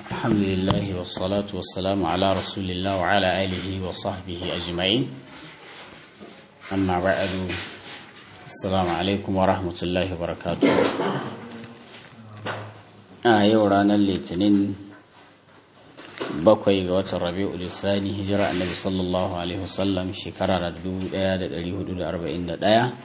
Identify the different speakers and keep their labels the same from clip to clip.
Speaker 1: الحمد لله والصلاة والسلام على رسول الله وعلى آله وصحبه أجمعين أما بعد السلام عليكم ورحمة الله وبركاته a yau ranar litinin bakwai ga watan rabi'u lissani hijira annabi sallallahu alaihi wasallam shekara da 1441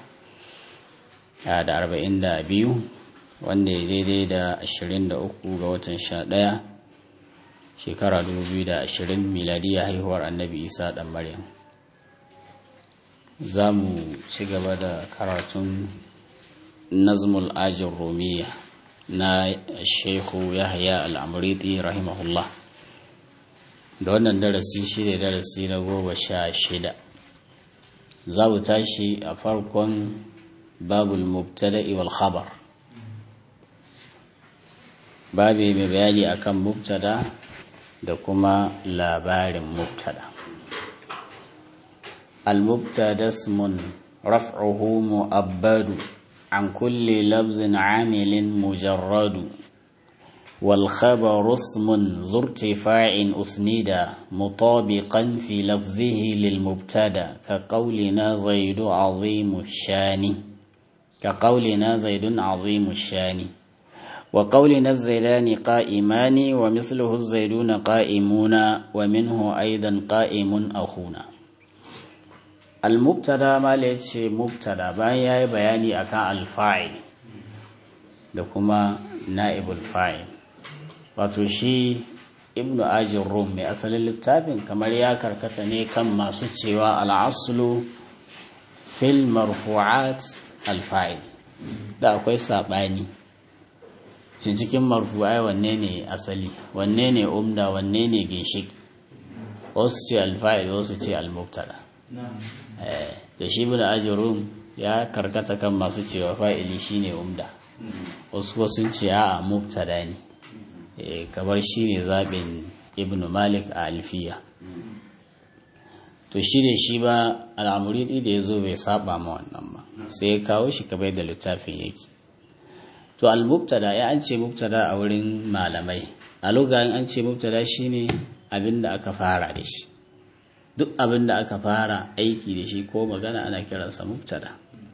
Speaker 1: da 42 wanda ya daidai da 23 ga watan 11 shekara 2020 miladiya haihuwar annabi isa dan maryam za mu ci gaba da karatun nazmul ajin romiya na shehu yahya al'amuriti rahimahullah da wannan darasi shi ne darasi na goma sha shida za mu tashi a farkon babul mubtada'i wal khabar babi mai bayani akan mubtada da kuma labarin mubtada al-mubtada ismun raf'uhu mu'abbadu عن كل لفظ عامل مجرد والخبر اسم ذو ارتفاع أسندا مطابقا في لفظه للمبتدا كقولنا زيد عظيم الشان كقولنا زيد عظيم الشان وقولنا الزيدان قائمان ومثله الزيدون قائمون ومنه أيضا قائم أخونا al-mubtada ma ya ce mubtada bayan ya yi bayani akan alfa'il da kuma na'ibul fa'il wato shi ibnu ajin rum mai asalin littafin kamar ya karkata ne kan masu cewa al'aslu fil marfu'at alfa'il da akwai saɓani cin cikin marfu'ai wanne ne asali wanne ne umda wanne ne ginshik wasu ce alfa'il wasu ce al-mubtada da shi bin ajirun ya karkata kan masu cewa fa'ili shine umda wasu ko sun ce a mubtada ne kamar shine zaɓin ibn malik a alfiya to shi da shi ba al'amuri da ya zo bai saba ma wannan ba sai ya kawo shi kabai da littafin yake to al-mubtada ya an ce mubtada a wurin malamai a lugayen an ce mubtada shine abin da aka fara da shi duk abin da aka fara aiki da shi ko magana ana kiransa mubtada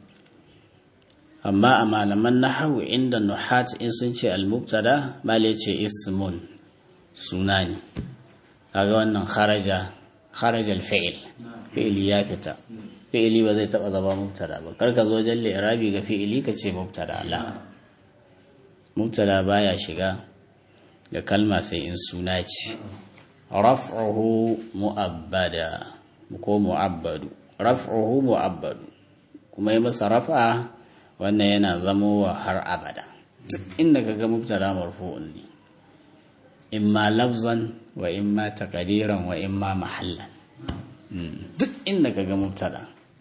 Speaker 1: amma a malaman nahawu inda nuhat in sun ce al-mubtada bale ce ismun suna ne kaga wannan kharaja kharaja al-fi'l fi'li ya fita fi'li ba zai taba zama mubtada ba karka zo jalle irabi ga fi'li ka ce mubtada la mubtada baya shiga ga kalma sai in suna ce raf'uhu mu'abbada ko mu'abbadu raf'uhu mu'abbadu kuma yi masa rafa wannan yana zamo wa har abada inda kaga mubtada marfu'un ne imma lafzan wa imma taqdiran wa imma mahallan duk inda kaga mubtada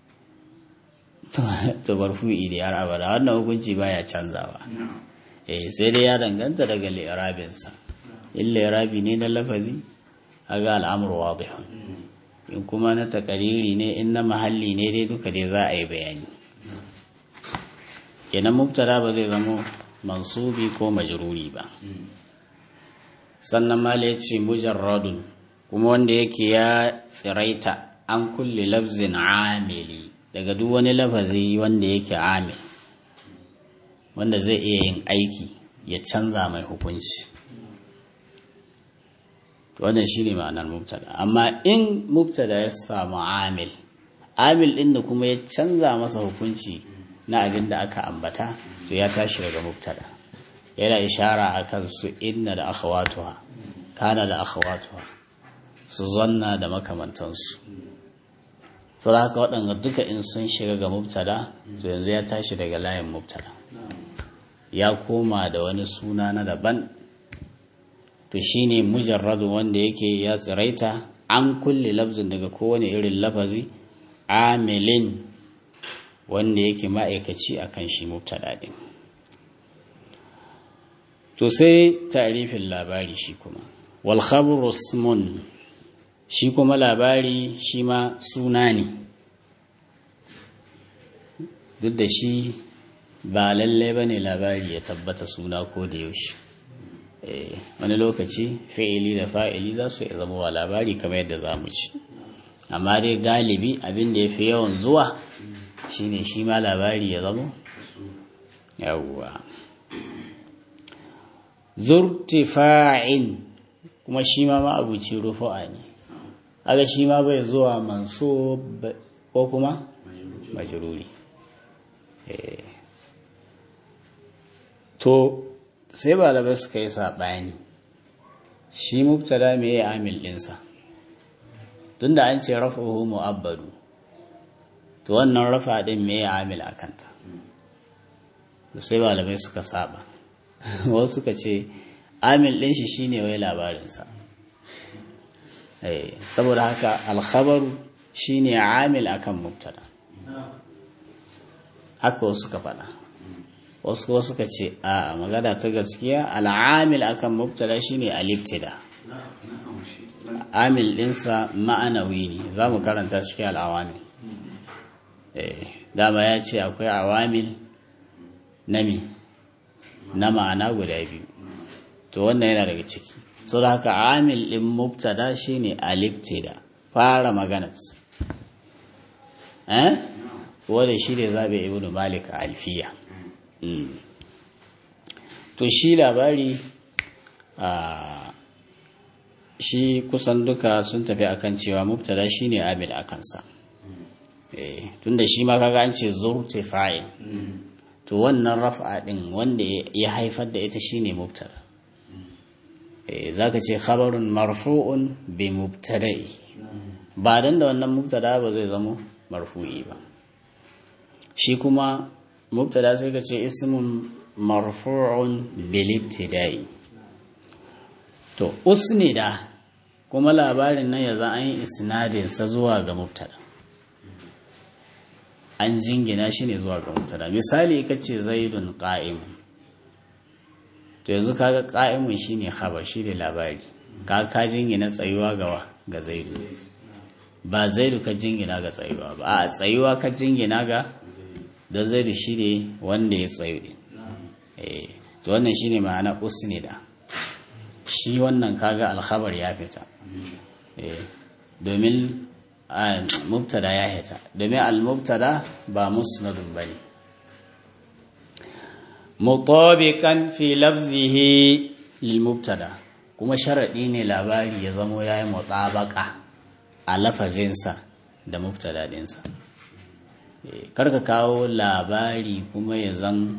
Speaker 1: to marfu'i da har abada wannan hukunci baya canzawa eh sai dai ya danganta daga li'rabinsa in li'rabi ne na lafazi aga al'amur wadihun in kuma na takariri ne in na mahalli ne dai duka dai za a yi bayani kenan mubtada ba zai zama mansubi ko majruri ba sannan mala ya ce mujarradun kuma wanda yake ya tsiraita an kulle lafzin amili daga duk wani lafazi wanda yake amil wanda zai iya yin aiki ya canza mai hukunci wannan shine ma'anar mubtada amma in mubtada ya samu amil amil din da kuma ya canza masa hukunci na abin da aka ambata to ya tashi daga mubtada yana ishara akan su inna da akhawatuha kana da akhawatuha su zanna da makamantansu so da haka waɗanda duka in sun shiga ga mubtada to yanzu ya tashi daga layin mubtada ya koma da wani suna na daban to shine mujarradu wanda yake ya tsiraita an kulle lafzin daga kowane irin lafazi amilin wanda yake ma'aikaci akan shi mubtada din to sai tarifin labari shi kuma wal khabru ismun shi kuma labari shi ma suna ne duk da shi ba lallai bane labari ya tabbata suna ko da yaushe wani lokaci fi'ili da fa'ili za su zama wa labari kamar yadda za mu ci amma dai galibi abin da ya fi yawan zuwa shine shi ma labari ya zama yawwa zurtifa'in kuma shi ma ma'abuci rufu'a ne aga shi ma bai zuwa manso ko kuma majruri to sai balabai suka yi saɓani shi mubtada me ya amil ɗinsa tunda an ce rafa'uhu mu'abbadu to wannan rafa ɗin me ya amil a kanta sai balabai suka saba wasu suka ce amil ɗin shi shine wai labarinsa saboda haka alkhabaru shine amil akan mubtada haka wasu suka faɗa wasu kuma suka ce a magana ta gaskiya al'amil akan mubtada shine aliftida amil ɗinsa ma'anawi ne za mu karanta cikin al'awamil dama ya ce akwai awamil na mi na ma'ana guda biyu to wannan yana daga ciki sau da haka amil ɗin mubtada shine aliftida fara maganat eh wanda shi ne zaɓe ibn malik alfiya to shi labari a shi kusan duka sun tafi akan cewa mubtada shine amil a kansa tunda shi ma kaga an ce zurti fa'il to wannan raf'a din wanda ya haifar da ita shine mubtada zaka ce khabarun marfu'un bi mubtada'i ba dan da wannan mubtada ba zai zama marfu'i ba shi kuma mubtada sai ka ce ismun marfu'un bil ibtida'i to usnida kuma labarin nan yanzu an yi isnadin sa zuwa ga mubtada an jingina shi ne zuwa ga mubtada misali kace zaidun qa'im to yanzu kaga qa'imun shine khabar shine labari ka ka jingina tsayuwa ga ga zaidu ba zaidu ka jingina ga tsayuwa ba a tsayuwa ka jingina ga da zaidu shine wanda ya tsayu din eh to wannan shine ma'ana usnida shi wannan kaga alkhabar ya fita eh domin mubtada ya hita domin al-mubtada ba musnadun bane mutabiqan fi lafzihi lil mubtada kuma sharadi ne labari ya zamo yayi mutabaka a lafazinsa da mubtada dinsa karka kawo labari kuma ya zan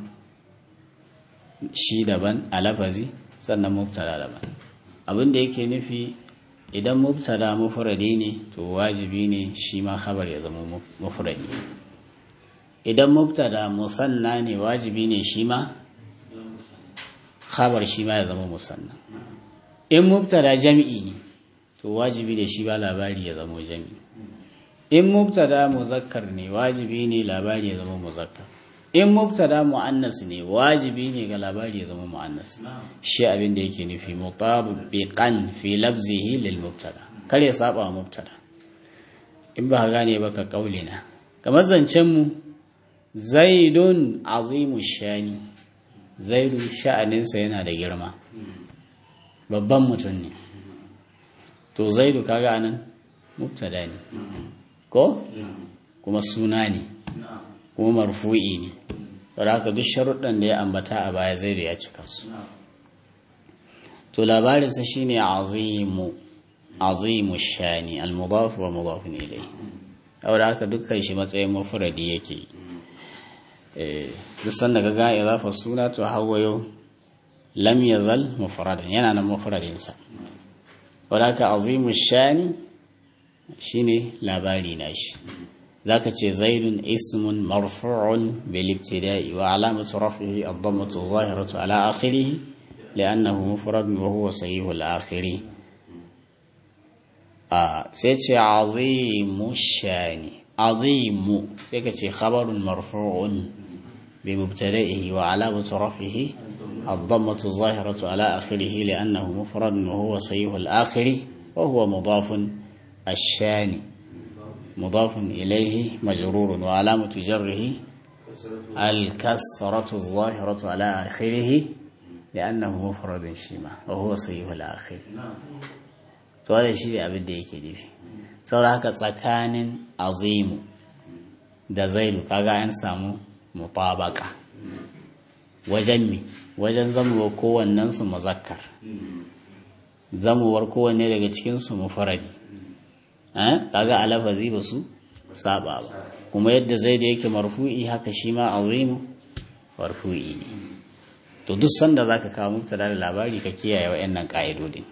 Speaker 1: shi daban a lafazi sannan mubtada daban abin da yake nufi idan mubtada mufradi ne to wajibi ne shi ma khabar ya zama mufradi idan mubtada musanna ne wajibi ne shi ma khabar shi ma ya zama musanna in mubtada jami'i ne to wajibi ne shi ba labari ya zama jami'i in mubtada muzakkar ne wajibi ne labari ya zama muzakkar in mubtada mu'annas ne wajibi ne ga labari ya zama mu'annas shi abin da yake nufi mutabiqan fi labzihi lil mubtada kar ya saba wa mubtada in ba gane ba ka kaulina kamar zancen mu zaidun azimu shani zaidu sha'aninsa yana da girma babban mutum ne to zaidu kaga nan mubtada ne ko kuma suna ne kuma marfu'i ne saboda haka duk sharuɗan da ya ambata a baya zai da ya cika su to labarinsa shine azimu azimu shani al-mudaf wa mudaf ilayhi saboda haka dukkan shi matsayin mufradi yake eh duk sanda ga ga idafa suna to hawayo lam yazal mufradan yana nan mufradin sa saboda haka azimu shani shine labari na shi ذاك زيد اسم مرفوع بالابتداء وعلامة رفعه الضمة الظاهرة على آخره لأنه مفرد وهو صحيح الآخر آه سيتي عظيم الشان عظيم سيتي خبر مرفوع بمبتدئه وعلامة رفعه الضمة الظاهرة على آخره لأنه مفرد وهو صحيح الآخر وهو مضاف الشان مضاف إليه مجرور وعلامة جره الكسرة الظاهرة على آخره li'annahu mufradun shi ma wa huwa sahihul akhir to wannan shi ne abin da yake nufi saboda haka tsakanin azimu da zaidu kaga an samu mutabaka wajen mi wajen zamuwa kowannen su muzakkar zamuwar kowanne daga cikin su mufaradi eh kaga alafazi ba su saba ba kuma yadda zaidu yake marfu'i haka shi ma azimu marfu'i ne to duk sanda zaka kawo mubtada da labari ka kiyaye wa'annan ka'idodin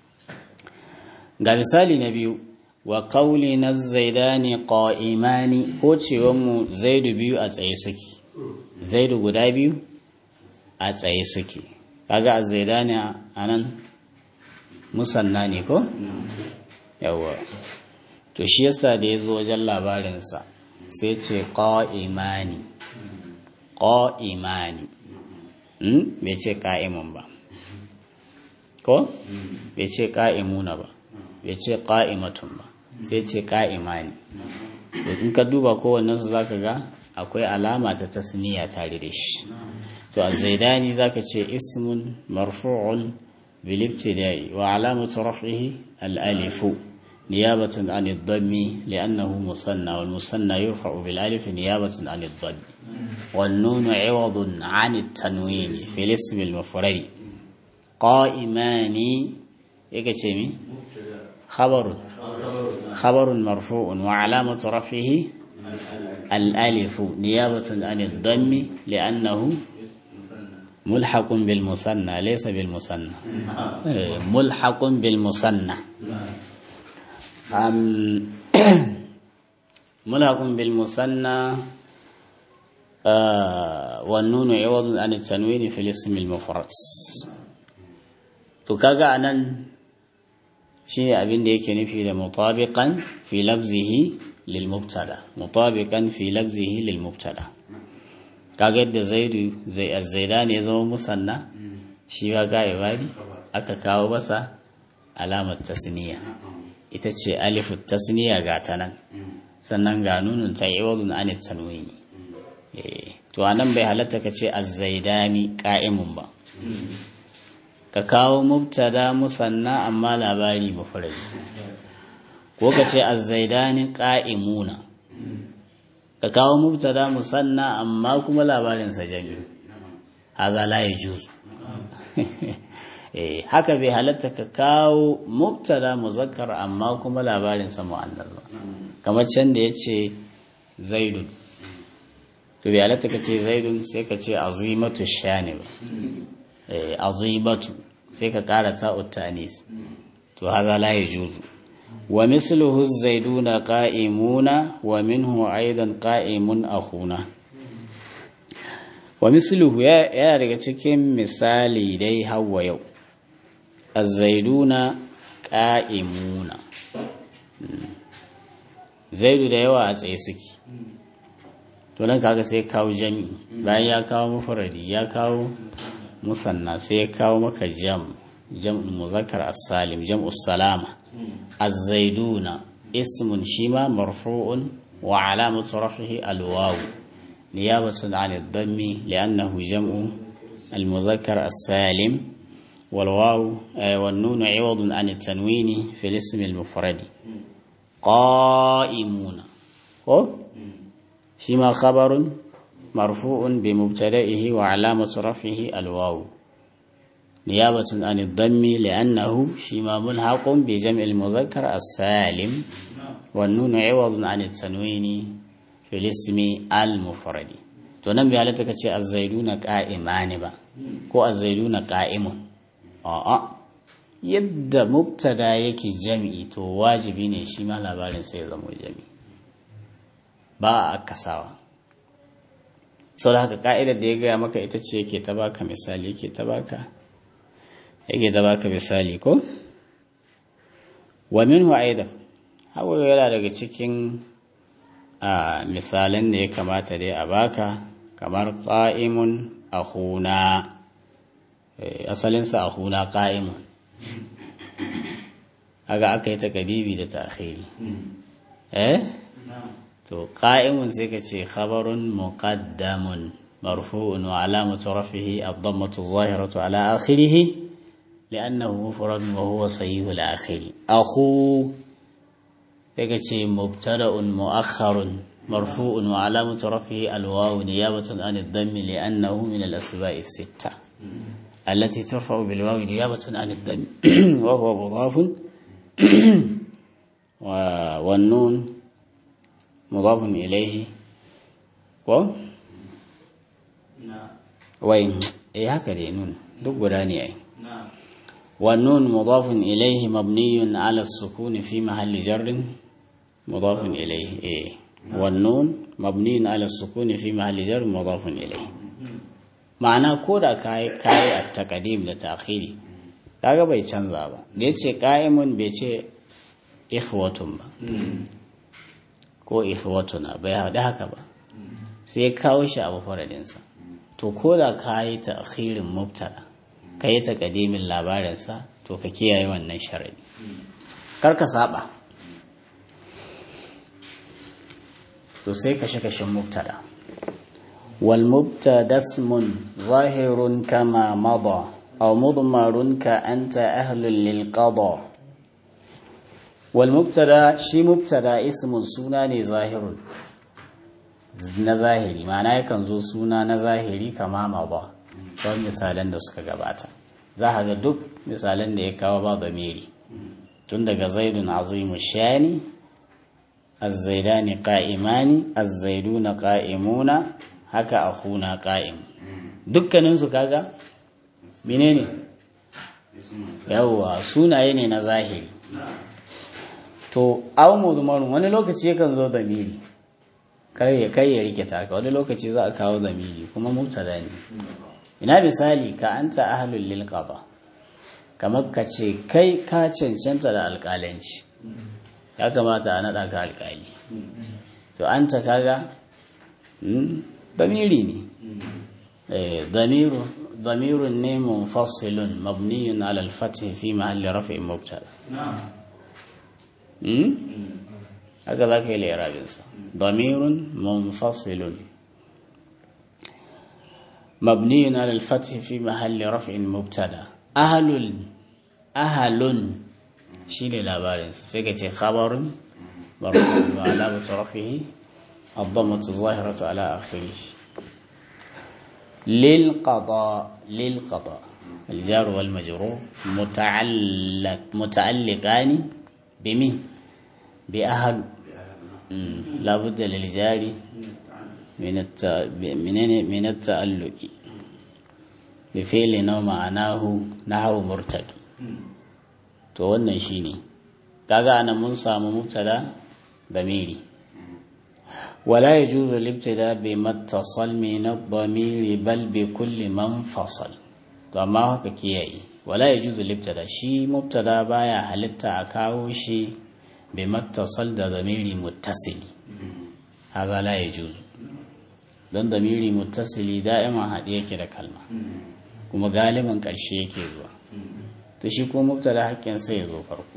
Speaker 1: ga misali na biyu wa kauli na zaidani qa'imani ko mu zaidu biyu a tsaye suke zaidu guda biyu a tsaye suke kaga a zaidani a nan musanna ne ko yawa to shi yasa da ya zo wajen labarinsa sai ce qa'imani qa'imani bai ce ka'imun ba ko bai ce ka'imuna ba bai ce ka'imatun ba sai ce ka'imani in ka duba kowannensu za ka ga akwai alama ta tasniya tare da shi to a zaidani za ka ce ismun marfu'un bilibtidai wa alamatu raf'ihi al-alifu niyabatan an ad-dammi li'annahu musanna wal musanna yurfa'u bil alif niyabatan an ad-dammi wan nun 'iwadun 'an at-tanwin fi al-ism al-mufrad qa'imani yake ce mi خبر خبر مرفوع وعلامة رفعه الألف نيابة عن الضم لأنه ملحق بالمثنى ليس بالمثنى ملحق بالمثنى ملحق بالمثنى والنون عوض عن التنوين في الاسم المفرد تكاغا أنن shi ne abin da yake nufi da mutabiqan fi lafzihi lil mubtada mutabiqan fi lafzihi lil mubtada kaga yadda zaidu zai azzaida ne ya zama musanna shi ba ga ibadi aka kawo masa alamar tasniya ita ce alifu tasniya ga ta nan sannan ga nunun ta iwadun an tanwini to anan bai halatta ka ce azzaidani qa'imun ba ka kawo mubtada musanna amma labari mufrad ko ka ce az-zaidani qa'imuna ka kawo mubtada musanna amma kuma labarin sa jami haza la yajuz eh haka bai halatta ka kawo mubtada muzakkar amma kuma labarin sa muannas ba kamar can da yace zaidun to bai halatta ka ce zaidun sai ka ce azimatu shani ba azibatu sai ka kara ta'ut tanis to haza la yajuzu wa mithluhu az-zaiduna qa'imuna wa minhu aidan qa'imun akhuna wa mithluhu ya daga cikin misali dai hawa yau az-zaiduna qa'imuna zaidu da yawa a tsaye suke to nan kaga sai kawo jami bayan ya kawo mufradi ya kawo musanna sai ya kawo maka jam jam muzakkar as-salim jam'u salama az-zaiduna ismun shima marfu'un wa alamatu rafihi al-waw niyabatan 'an ad-dammi li'annahu jam'u al-muzakkar as-salim والواو والنون عوض عن التنوين في الاسم المفرد قائمون فيما خبر مرفوع بمبتدئه وعلامة رفعه الواو نيابة عن الضم لأنه شما ملحق بجمع المذكر السالم والنون عوض عن التنوين في الاسم المفرد تنبي على تكتشي الزيدون قائمان با كو الزيدون قائم a'a yadda mubtada yake jami'i to wajibi ne shi ma labarin sai ya zama jami'i ba a kasawa sau da haka ka'idar da ya gaya maka ita ce yake ta baka misali yake ta baka yake ta baka misali ko wa minhu aidan hawa yana daga cikin a misalan da ya kamata dai a baka kamar qa'imun akhuna asalinsa akhuna qa'imun aga aka yi takadibi da ta'khiri eh to qa'imun sai ka ce khabarun muqaddamun مرفوع وعلامة رفعه الضمة الظاهرة على آخره لأنه مفرد وهو صحيح الآخر أخو تكتي مبتدأ مؤخر مرفوع وعلامة رفعه الواو نيابة عن الضم لأنه من الأسماء الستة التي ترفع بالواو نيابة عن الضم وهو مضاف والنون مضاف إليه و وين إيه هكذا نون دق وداني أي والنون مضاف إليه مبني على السكون في محل جر مضاف إليه إيه والنون مبني على السكون في محل جر مضاف إليه ma'ana ko da kayi kayi a takadim da ta'khiri kaga bai canza ba da yace qa'imun bai ce ikhwatun ba ko ikhwatuna bai haɗu haka ba sai kawo shi abu faradinsa to ko da kayi ta'khirin mubtada kayi takadimin labarinsa to ka kiyaye wannan sharadi kar ka saba to sai kashe kashin mubtada والمبتدا اسم ظاهر كما مضى أو مضمر كأنت أهل للقضاء والمبتدا شي مبتدا اسم سنة ظاهر na zahiri ma'ana yakan zo suna na zahiri kama ma ba don misalan da suka gabata za a ga duk misalan da ya kawo ba zamiri tun daga zaidun azimu shani azzaidani qa'imani azzaiduna qa'imuna haka a huna ƙa'im dukkaninsu kaga menene yawwa sunaye ne na zahiri to awon muzumarun wani lokaci yakan zo zamiri kai ya rike taka wani lokaci za a kawo zamiri kuma mubtada ne ina misali ka anta ahlul lil qada kamar ka ce kai ka cancanta da alƙalanci ya kamata a naɗa ka alƙali to anta kaga ضميري ني ضمير ضمير منفصل مبني على الفتح في محل رفع مبتدا نعم هكذا كي الإعراب ضمير منفصل مبني على الفتح في محل رفع مبتدا أهل أهل شيل الأبارين سيكتي خبر مرفوع وعلامة رفعه الضمة الظاهرة على آخره للقضاء للقضاء الجار والمجرور متعلق متعلقان بمن بأهل لا بد للجار من الت... من من التعلق بفعل نوع معناه نحو مرتقي to wannan shine kaga anan mun samu mubtada damiri ولا يجوز الابتداء بما اتصل من الضمير بل بكل من فصل فما هكا كياي ولا يجوز الابتداء شي مبتدا بايا halitta a kawo shi بما اتصل da ضميري متصل هذا لا يجوز don damiri muttasili da'iman haɗe yake da kalma kuma galiban ƙarshe yake zuwa to shi ko mubtada haƙƙin sai ya zo farko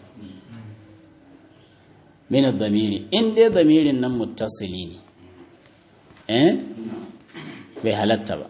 Speaker 1: min damiri in dai damirin nan muttasili ne eh bai halatta ba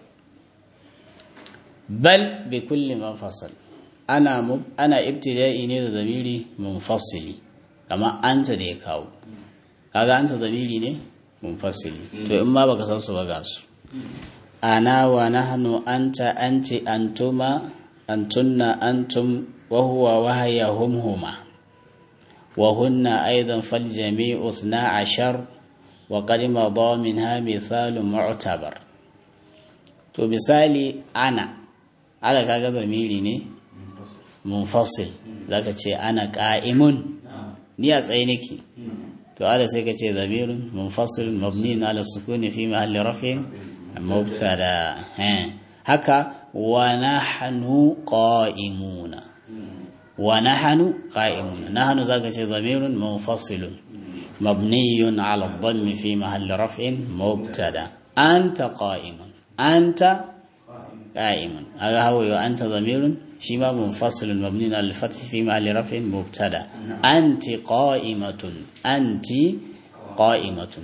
Speaker 1: bal bi kulli manfasal ana ana ibtida'i ne da damiri munfasili kamar anta da ya kawo kaga anta damiri ne munfasili to in ma baka san su ba ga su ana wa nahnu anta anti antuma antunna antum wa huwa wa hiya hum huma وهن أيضا فالجميع اثنا عشر وقد مضى منها مثال معتبر to misali ana ala kaga zamiri ne munfasil zaka ce ana qa'imun ni a tsaye nake to ala sai ka ce zamirin munfasil mabni ala sukuni fi mahalli rafin mubtada haka wa nahnu qa'imuna ونحن قائمون نحن ذاك شيء ضمير منفصل مبني على الضم في محل رفع مبتدا أنت قائم أنت قائم هذا هو أنت ضمير شيما منفصل مبني على الفتح في محل رفع مبتدا أنت قائمة أنت قائمة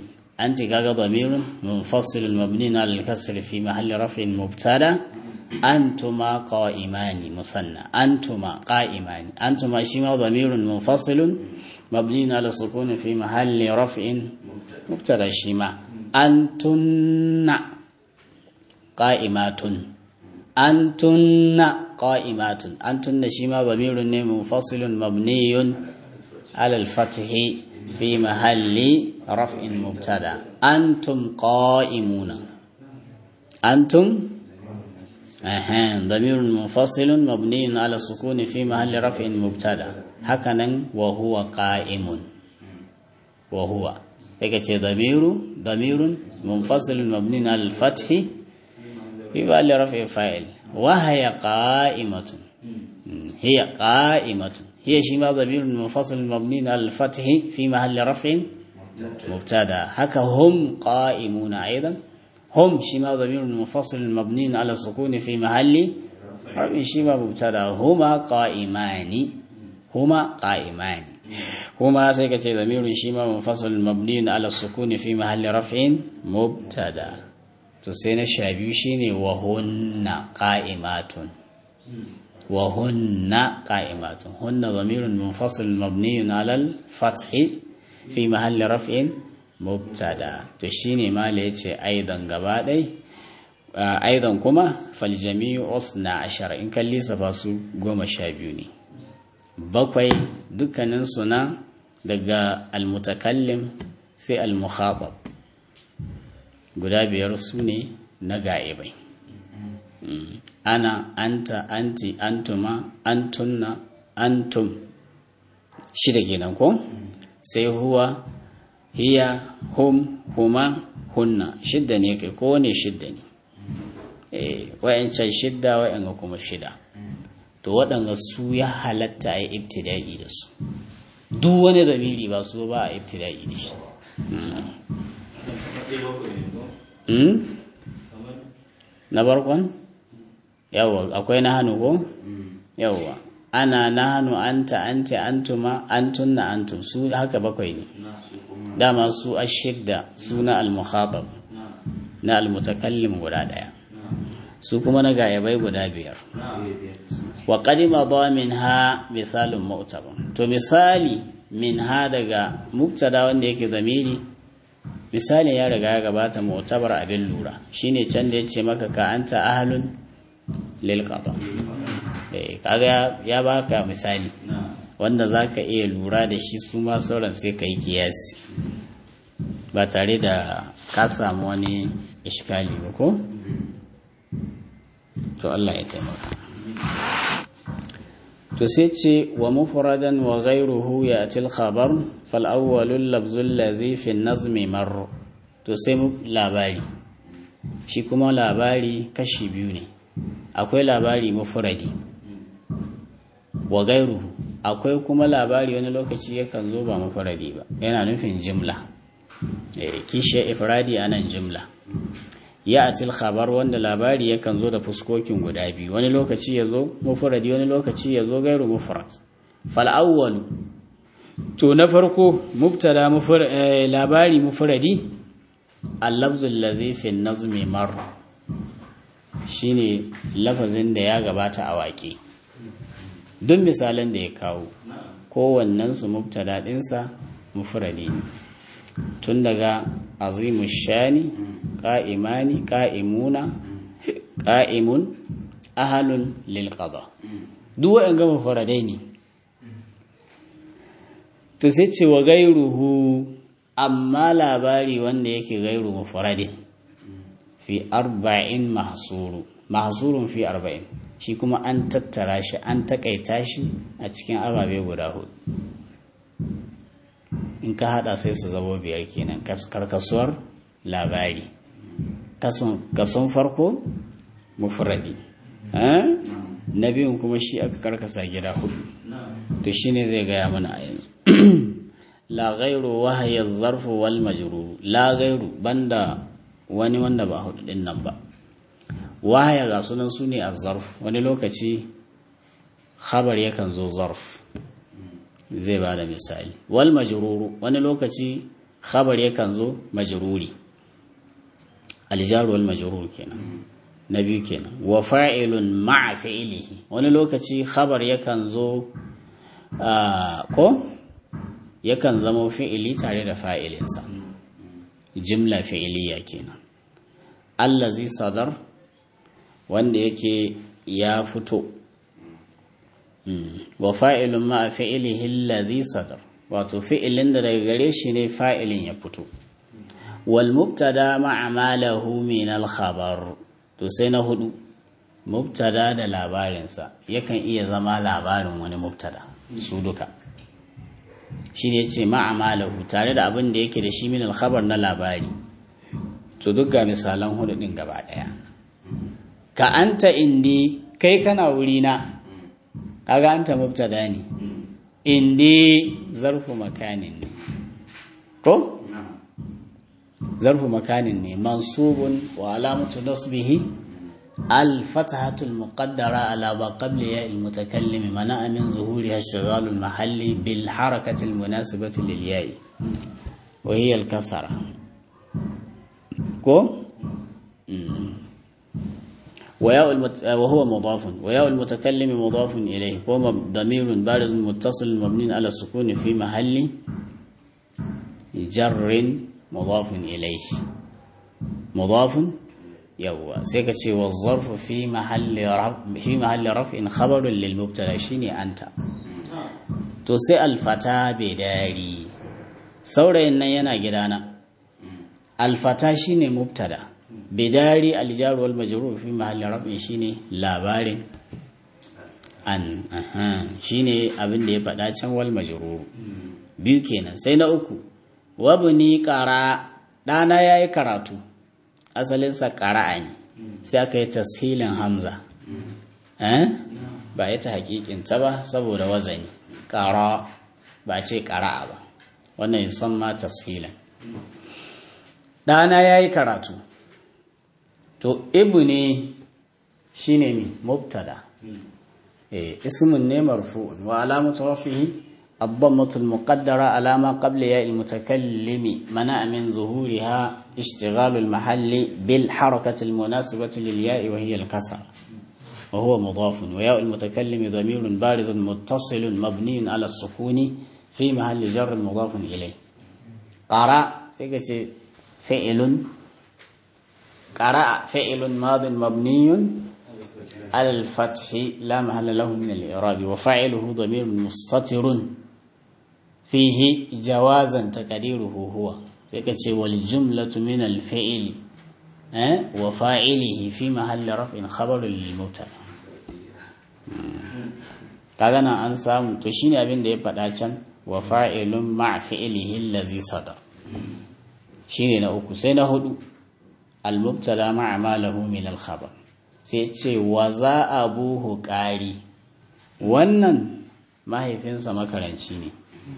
Speaker 1: anti kaga damirun munfasilun mabni ala al-kasr fi mahalli raf'in mubtada antuma qa'imani musanna antuma qa'imani antuma shi ma damirun munfasilun mabni ala sukun fi mahalli raf'in mubtada shi ma antunna qa'imatun antunna qa'imatun antunna shi ma damirun ne munfasilun mabniyun ala al-fathi fi mahalli raf'in mubtada antum qa'imuna antum أهان ضمير منفصل مبني على السكون في محل رفع مبتدا هكذا وهو قائم وهو هيك ضمير ضمير منفصل مبني على الفتح في محل رفع فاعل وهي قائمة هي قائمة هي شما ضمير منفصل مبني على الفتح في محل رفع مبتدا هكا هم قائمون أيضا هم شما ضمير منفصل مبني على السكون في محل رفع شما مبتدا هما قائمان هما قائمان هما سيكتي ضمير شما منفصل مبني على السكون في محل رفع مبتدا تسين الشابي شيني وهن قائمات وهن قائمات هن ضمير منفصل مبني على الفتح في محل رفع mubtada to shine mala yace aidan gaba dai aidan kuma fal jami'u usna ashara in kalli safa su goma sha biyu ne bakwai dukkanin suna daga almutakallim sai almukhatab guda biyar su ne na ga'ibai ana anta anti antuma antunna antum shida kenan ko sai huwa hiya hum huma hunna shidda ne kai ko ne shidda ne eh wayancan shidda wayanga kuma shida to waɗanga su ya halatta a yi ibtida'i da su duk wani zamiri ba su ba a ibtida'i da shi na barkon yawwa akwai na hannu ko yawwa ana na hannu anta ante antuma antunna antum su haka bakwai ne dama su ashidda su na al-mukhatab na al-mutakallim guda daya su kuma na gayabai guda biyar wa qadima dha minha misalun mu'tabar to misali minha daga mubtada wanda yake zamiri misali ya riga ya gabata mu'tabar abin lura shine can da yace maka ka anta ahlun lil qada eh kaga ya baka misali wanda zaka iya lura da shi su ma sauran sai kai kiyasi ba tare da ka samu wani iskali ba ko to Allah ya taimaka to sai ce wa mufradan wa ghayruhu ya'ti al-khabar fal awwalu al-lafzu alladhi fi an-nazmi mar to sai labari shi kuma labari kashi biyu ne akwai labari mufradi wa ghayruhu akwai kuma labari wani lokaci yakan zo ba mufradi ba yana nufin jimla eh kishiya ifradi anan jimla ya atil khabar wanda labari yakan zo da fuskokin guda biyu wani lokaci ya zo mufradi wani lokaci ya zo gairu mufrad fal awwal to na farko mubtada labari mufradi al-lafzu allazi fi nazmi mar shine lafazin da ya gabata a waƙe duk misalan da ya kawo kowannen su mubtada dinsa mufradi tun daga azimu shani ƙa'imani ƙa'imuna ƙa'imun ahalun lilƙada duk waɗanda gama faradai ne to sai ce wa gairuhu amma labari wanda yake gairu mufaradin fi arba'in mahsuru mahsurun fi arba'in shi kuma an tattara shi an takaita shi a cikin ababe guda hudu in ka hada sai su zabo biyar kenan karkasuwar labari kason farko mufradi na biyun kuma shi aka karkasa gida hudu to shine zai gaya mana a yanzu la ghairu wahaya zarfu wal majrur la ghairu banda wani wanda ba hudu din nan ba wahaya ga sunan su ne zarf wani lokaci khabar yakan zo zarf zai ba da misali wal majruru wani lokaci khabar yakan zo majruri aljaru wal majrur kenan na biyu kenan wa fa'ilun ma'a fi'ilihi wani lokaci khabar yakan zo ko yakan zama fi'ili tare da fa'ilinsa jimla fi'iliya kenan allazi sadar wanda yake ya fito wa fa'ilun ma'a fi'ilihi allazi sadar wato fi'ilin da daga gare shi ne fa'ilin ya fito wal mubtada ma'a malahu min al khabar to sai na hudu mubtada da labarinsa yakan iya zama labarin wani mubtada su duka shi ne ce ma'amalahu tare da abin da yake da shi min alkhabar na labari to duk ga misalan hudu din gaba daya ka anta indi kai kana wuri na kaga anta mubtada ne indi zarfu makanin ne ko zarfu makanin ne mansubun wa alamatu nasbihi الفتحة المقدرة على ما قبل ياء المتكلم منع من ظهورها الشغال المحلي بالحركة المناسبة للياء وهي الكسرة كو وياء المت... وهو مضاف وياء المتكلم مضاف إليه وهو ضمير بارز متصل مبني على السكون في محل جر مضاف إليه مضاف yawwa sai ka ce wa zarfu fi mahalli raf'in khabarun lil mubtada shine anta to sai alfata bai dari saurayin nan yana gidana alfata shine mubtada bidari aljar wal majrur fi mahalli raf'in shine labarin an shine abin da ya faɗa can wal majrur biyu kenan sai na uku wabni qara dana yayi karatu asalinsa ƙara'a ne sai aka yi tashilin hamza ba ita hakikinta ba saboda wazani ƙara ba ce ƙara'a ba wannan son ma tashilin ɗana ya yi karatu to ibu ne shi ne mi mubtada ismin ne marfu'un wa alamatu rafihi الضمة المقدرة على ما قبل ياء المتكلم منع من ظهورها اشتغال المحل بالحركة المناسبة للياء وهي الكسر وهو مضاف وياء المتكلم ضمير بارز متصل مبني على السكون في محل جر مضاف إليه قرأ فعل قرأ فعل ماض مبني على الفتح لا محل له من الإعراب وفاعله ضمير مستتر فيه جوازا تقديره هو فكتش والجملة من الفعل أه؟ وفاعله في محل رفع خبر للمبتدا kaga nan an samu to shine abin da ya faɗa can wa fa'ilun ma fi'lihi allazi sadar shine na uku sai na hudu al mubtada ma'a ma lahu min al khabar sai ce wa za abuhu qari wannan mahaifinsa makaranci ne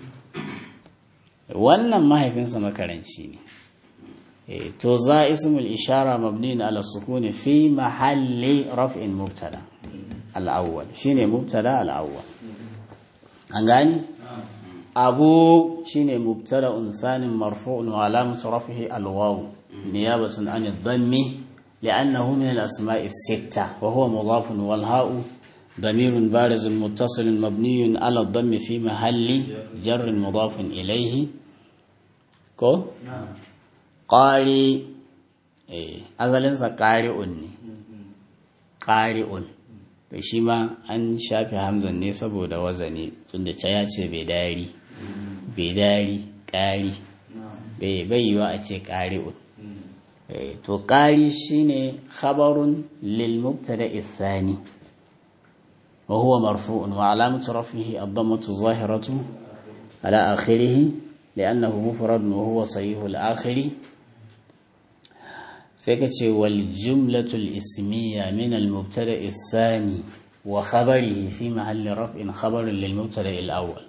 Speaker 1: wannan mahaifinsa makaranci ne to za ismul ishara mabni ala sukuni fi mahalli raf'in mubtada al-awwal shine mubtada al-awwal an gani abu shine mubtada unsanin marfu'un wa alamatu raf'ihi al-waw niyabatan an ad-dammi لأنه من الأسماء الستة وهو مضاف والهاء ضمير بارز متصل مبني على الضم في محل جر مضاف إليه كو قاري azalinsa ƙari'un ne ƙari'un da shi ma an shafi hamzan ne saboda wazani tunda ca ya ce bai dari bai dari ƙari bai yiwa a ce ƙari'un to ƙari shine khabarun lil mubtada ithani wa huwa marfu'un wa alamatu rafihi ad-dammatu zahiratu ala akhirih li'annahu mufrad wa huwa sahih al-akhir sai ka ce wal jumlatu al-ismiyya min al-mubtada ithani wa khabarihi fi mahalli raf'in khabarun lil mubtada al-awwal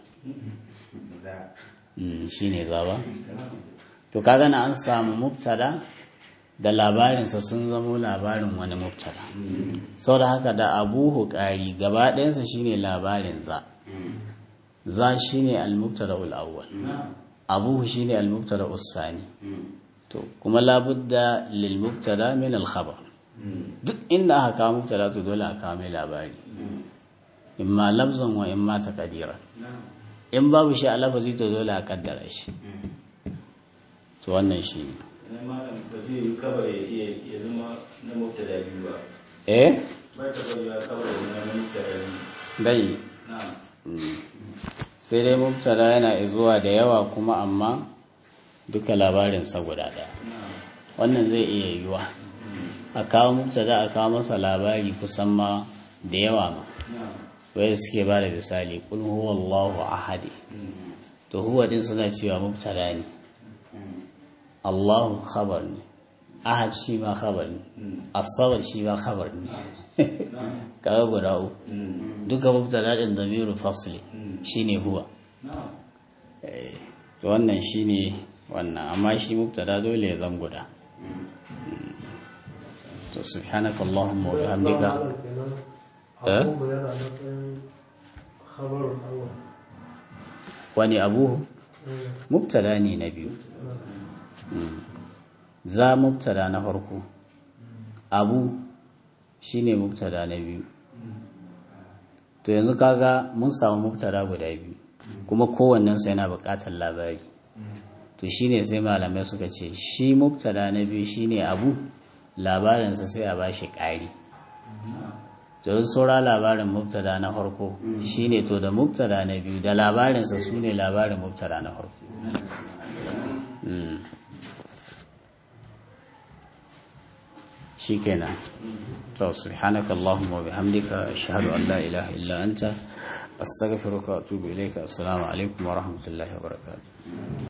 Speaker 1: shine zaba to kaga na an samu mubtada da labarinsa sun zamo labarin wani mubtada sau da haka da abuhu ƙari gaba ɗayansa shine labarin za za shine al-mubtada awwal abuhu shine al-mubtada usani to kuma labudda lil mubtada min al-khabar duk inda aka kawo mubtada to dole a kawo mai labari imma lafzan wa imma taqdiran in babu shi a lafazi to dole a kaddara shi to wannan shi ne
Speaker 2: Idan malam ba zai yi kabar ya iya ya zama na mubtada biyu ba.
Speaker 1: eh
Speaker 2: Ba ta bari ya kabar ya zama na mubtada biyu.
Speaker 1: bai
Speaker 2: Na'am.
Speaker 1: sai dai mubtada yana zuwa da yawa kuma amma duka labarinsa guda ɗaya
Speaker 2: Na'am.
Speaker 1: wannan zai iya yiwuwa a kawo mubtada a kawo masa labari kusan ma da yawa ma
Speaker 2: Na'am.
Speaker 1: wai suke ba da misali kul huwa Allahu ahadi to huwa din suna cewa mubtada ne Allahu khabar ne ahad shi ma khabar ne as-samad shi ma khabar ne kaga guda uku duka mubtada din damiru fasli shine huwa
Speaker 2: Na'am.
Speaker 1: Eh, to wannan shine wannan amma shi mubtada dole ya zan guda to subhanaka allahumma wa bihamdika Eh?
Speaker 3: أقوم بهذا مثلا خبر أول
Speaker 1: wani abu mubtada ne na biyu za mubtada na farko abu shine mubtada na biyu to yanzu kaga mun samu mubtada guda biyu kuma kowannensu yana buƙatar labari to shine sai malamai suka ce shi mubtada na biyu shine abu labarinsa sai a bashi ƙari to yanzu saura labarin mubtada na farko shine to da mubtada na biyu da labarinsa su ne labarin mubtada na farko Mm. shikenan to subhanaka allahumma wa bihamdika ashhadu an la ilaha illa anta astaghfiruka wa atubu ilayka assalamu alaikum wa rahmatullahi wa barakatuh